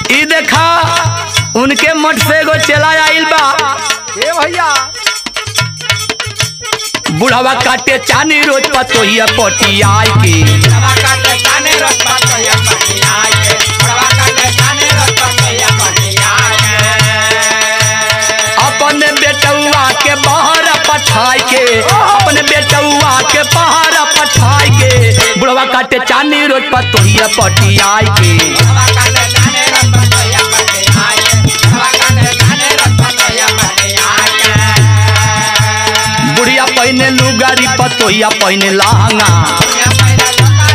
ई देखा उनके मठ से एगो चला आइल बा ए भैया बुढ़ावा काटे चानी रोज पतोहिया पटी आई के अपने बेटौआ के बाहर पठाई के अपने बेटौआ के बाहर पठाई के बुढ़वा काटे चानी रोज पतोहिया पटी आई के बुढ़िया पहने लुगारी पतोहिया पहने लहंगा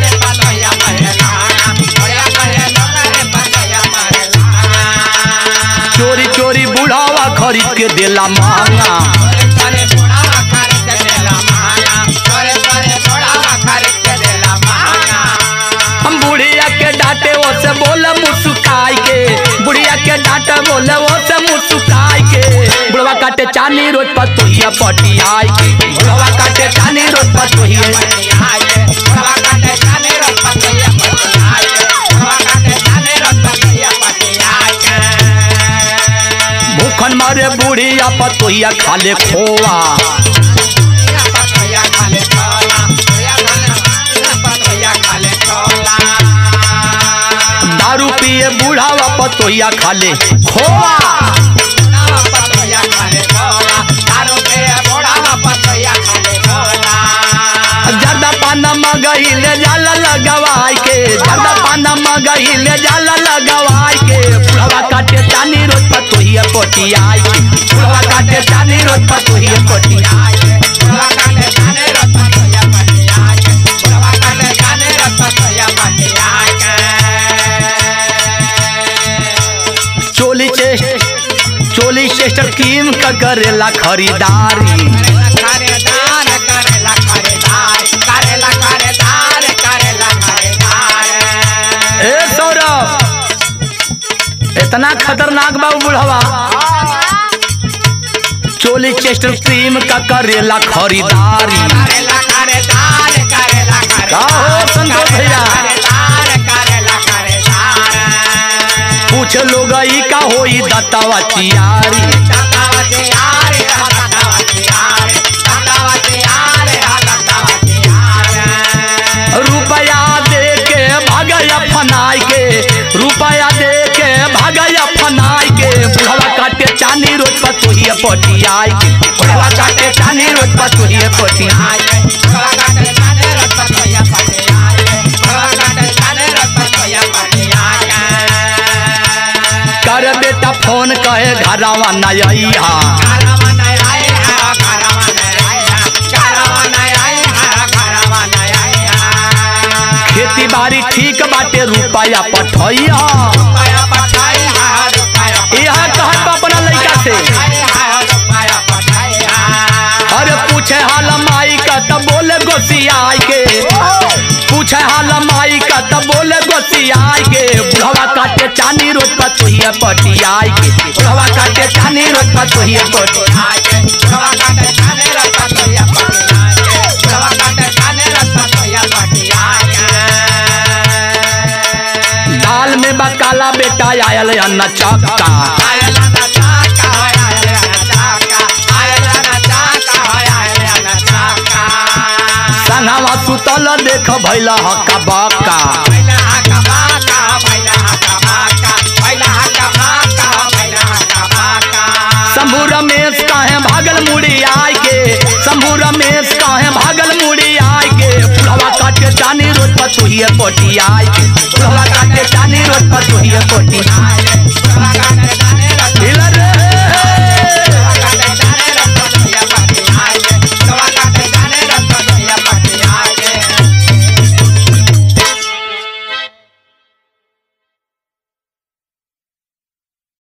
चोरी चोरी बुढ़ावा खरीद के देला महंगा हम बुढ़िया के डांटे वो से बोले मुस्काई के बुढ़िया के डांटे बोले वो से मुस्काई के बुढ़वा काटे चानी रोज पतोहिया पटी आई के बुढ़वा काटे चानी रोज पतोहिया भूखन मारे बुढ़िया पतोहिया खाले खोआ दारू पिए बुढ़ावा पतोहिया खाले खोआ जर्दा पाना मगही ले जाला लगवाई के जर्दा पाना मगही ले जाला लगवाई के बुढ़वा काटे चानी रोज पतोहिया पटी आई के बुढ़वा काटे चानी रोज पतोहिया पटी आई चोली चेस्ट चोली चेस्ट कीम का करेला खरीदारी ए सौरभ इतना खतरनाक बा उ बुढ़वा चोली चेस्ट क्रीम का करेला खरीदारी का हो संतोष भैया पूछ लोग ई का होई दत्तावा चियारी रुपया दे के भगया फनाई के रुपया दे के भगया फनाई के बुढ़वा काटे चानी रोज पतोहिया पटी आई के बुढ़वा काटे चानी रोज पतोहिया पटी आई कर बेटा फोन कहे घरवा नैया खेती बाड़ी ठीक बाटे रुपया पठैया यहाँ कहत बा अपना लड़का से अरे पूछे हाल माई का तब बोले गोसियाई के पूछे हाल माई का तब बोले गोसियाई के बुढ़वा काटे चानी रोज पतोहिया पटियाई के बुढ़वा काटे चानी रोज पतोहिया पटियाई दाल में बकाला बेटा आयल अन्न चक्का संगवा सुतल देख भैला हक्का बक्का शंभू रमेश काहे भागल मुड़ी आय के शंभू रमेश काहे भागल मुड़ी आय के बुढ़वा काटे चानी रोज पतोहिए पोटी आय के बुढ़वा काटे चानी रोज पतोहिए पोटी Bye.